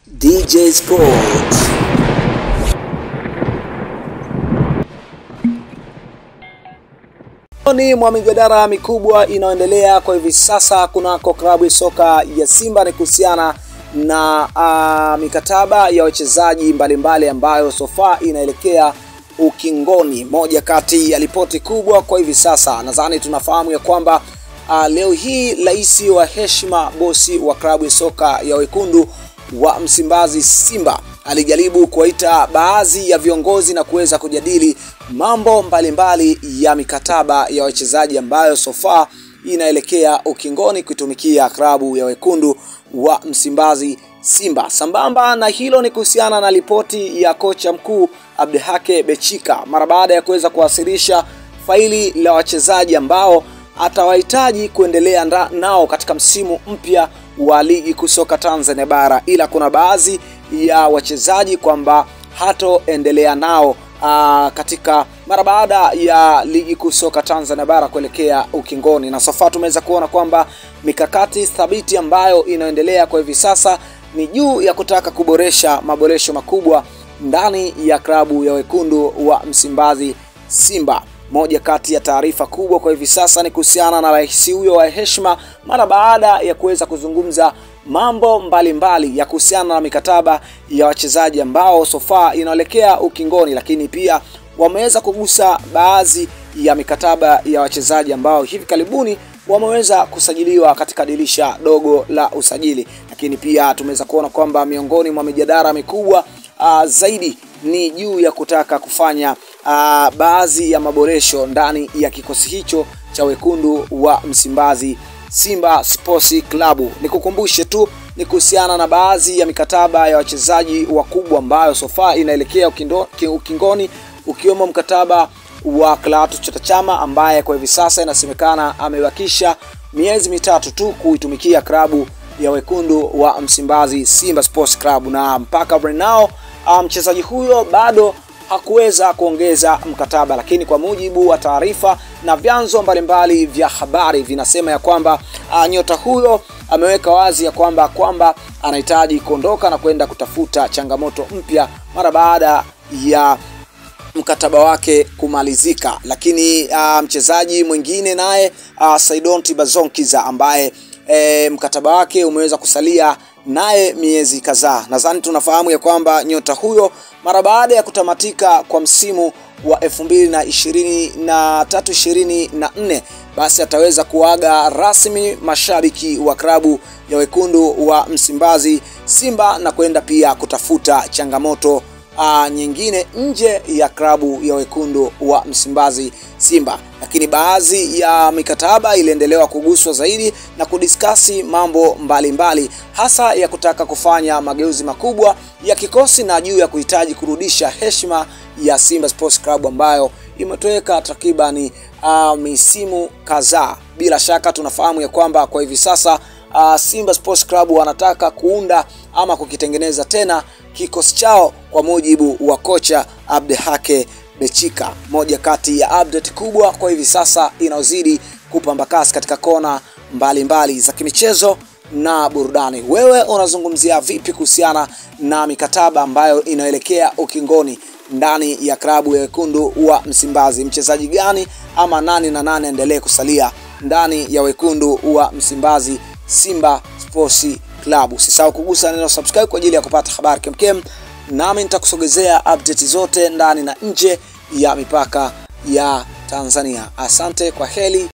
DJ Sports. Ni mwa mijadala mikubwa inayoendelea kwa hivi sasa kunako klabu ya soka ya Simba ni kuhusiana na uh, mikataba ya wachezaji mbalimbali ambayo sofa inaelekea ukingoni. Moja kati ya ripoti kubwa kwa hivi sasa, nadhani tunafahamu ya kwamba uh, leo hii rais wa heshima, bosi wa klabu ya soka ya wekundu wa Msimbazi Simba alijaribu kuwaita baadhi ya viongozi na kuweza kujadili mambo mbalimbali mbali ya mikataba ya wachezaji ambayo sofa inaelekea ukingoni kuitumikia klabu ya wekundu wa Msimbazi Simba. Sambamba na hilo ni kuhusiana na ripoti ya kocha mkuu Abdihake Bechika mara baada ya kuweza kuwasilisha faili la wachezaji ambao atawahitaji kuendelea nao katika msimu mpya wa ligi kuu soka Tanzania bara, ila kuna baadhi ya wachezaji kwamba hatoendelea nao aa, katika mara baada ya ligi kuu soka Tanzania bara kuelekea ukingoni, na sofa tumeweza kuona kwamba mikakati thabiti ambayo inaendelea kwa hivi sasa ni juu ya kutaka kuboresha maboresho makubwa ndani ya klabu ya wekundu wa Msimbazi Simba. Moja kati ya taarifa kubwa kwa hivi sasa ni kuhusiana na rais huyo wa heshima mara baada ya kuweza kuzungumza mambo mbalimbali mbali ya kuhusiana na mikataba ya wachezaji ambao sofa inaelekea ukingoni, lakini pia wameweza kugusa baadhi ya mikataba ya wachezaji ambao hivi karibuni wameweza kusajiliwa katika dirisha dogo la usajili, lakini pia tumeweza kuona kwamba miongoni mwa mijadala mikubwa uh, zaidi ni juu ya kutaka kufanya uh, baadhi ya maboresho ndani ya kikosi hicho cha wekundu wa Msimbazi Simba Sports Club. Nikukumbushe tu ni kuhusiana na baadhi ya mikataba ya wachezaji wakubwa ambayo sofa inaelekea ukingoni, ukiwemo mkataba wa Clatous Chota Chama ambaye kwa hivi sasa inasemekana amebakisha miezi mitatu tu kuitumikia klabu ya wekundu wa Msimbazi Simba Sports Club, na mpaka now mchezaji um, huyo bado hakuweza kuongeza mkataba, lakini kwa mujibu wa taarifa na vyanzo mbalimbali vya habari vinasema ya kwamba uh, nyota huyo ameweka wazi ya kwamba kwamba anahitaji kuondoka na kwenda kutafuta changamoto mpya mara baada ya mkataba wake kumalizika. Lakini uh, mchezaji mwingine naye uh, Saidon Tibazonkiza ambaye e, mkataba wake umeweza kusalia naye miezi kadhaa. Nadhani tunafahamu ya kwamba nyota huyo mara baada ya kutamatika kwa msimu wa 2023 24 basi ataweza kuaga rasmi mashabiki wa klabu ya wekundu wa Msimbazi Simba na kwenda pia kutafuta changamoto uh, nyingine nje ya klabu ya wekundu wa Msimbazi Simba. Lakini baadhi ya mikataba iliendelewa kuguswa zaidi na kudiskasi mambo mbalimbali mbali, hasa ya kutaka kufanya mageuzi makubwa ya kikosi na juu ya kuhitaji kurudisha heshima ya Simba Sports Club ambayo imetoweka takribani uh, misimu kadhaa. Bila shaka tunafahamu ya kwamba kwa hivi sasa uh, Simba Sports Club wanataka kuunda ama kukitengeneza tena kikosi chao kwa mujibu wa kocha Abdihake Bechika. Moja kati ya update kubwa kwa hivi sasa inayozidi kupamba kasi katika kona mbalimbali mbali za kimichezo na burudani. Wewe unazungumzia vipi kuhusiana na mikataba ambayo inaelekea ukingoni ndani ya klabu ya wekundu wa Msimbazi? Mchezaji gani ama nani na nani endelee kusalia ndani ya wekundu wa Msimbazi Simba Sports Club? Usisahau kugusa neno subscribe kwa ajili ya kupata habari kemkem, nami nitakusogezea update zote ndani na nje ya mipaka ya Tanzania. Asante, kwa heri.